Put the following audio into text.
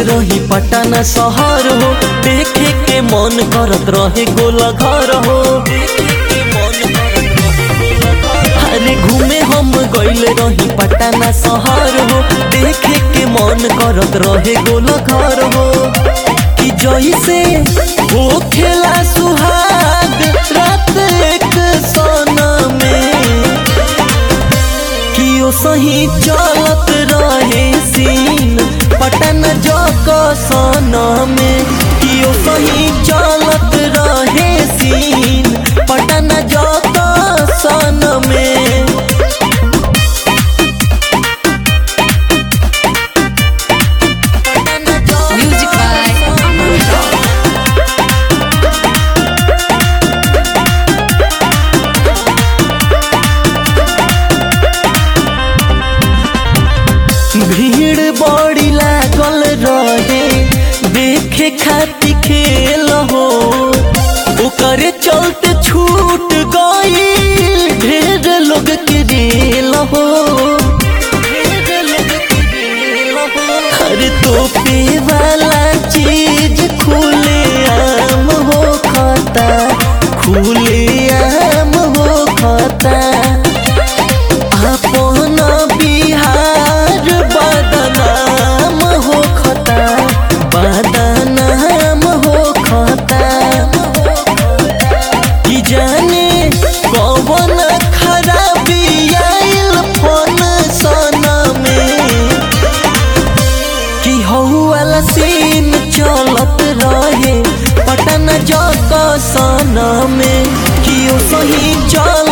रही पटना शहर हो देखे के मन करत रहे गोला घर हो अरे घूमे हम गइल रही पटना शहर हो देखे के मन करत रहे गोला घर हो कि जैसे हो खेला सुहाग रात एक सोना में कि ओ सही चलत रहे सीन पटन जक सोना में कि ओ सही चलत रहे सीन पटन जक सोना में Music by Aman Rock. भीड़ बड़ी लागल रहे देखे खातिर खेल हो ओकरे चलते छूट गई ढेर लोग के रेल हो हर तोपे वाला चीज खुले आम हो खाता खुले आम हो खाता अपन बिहार बदनाम हो खता बदनाम हो खता कि जाने कौन खराबी आइल फोन सना में कि हौ वाला सीन चलत रहे पटन जक सना में कि ओ सही चल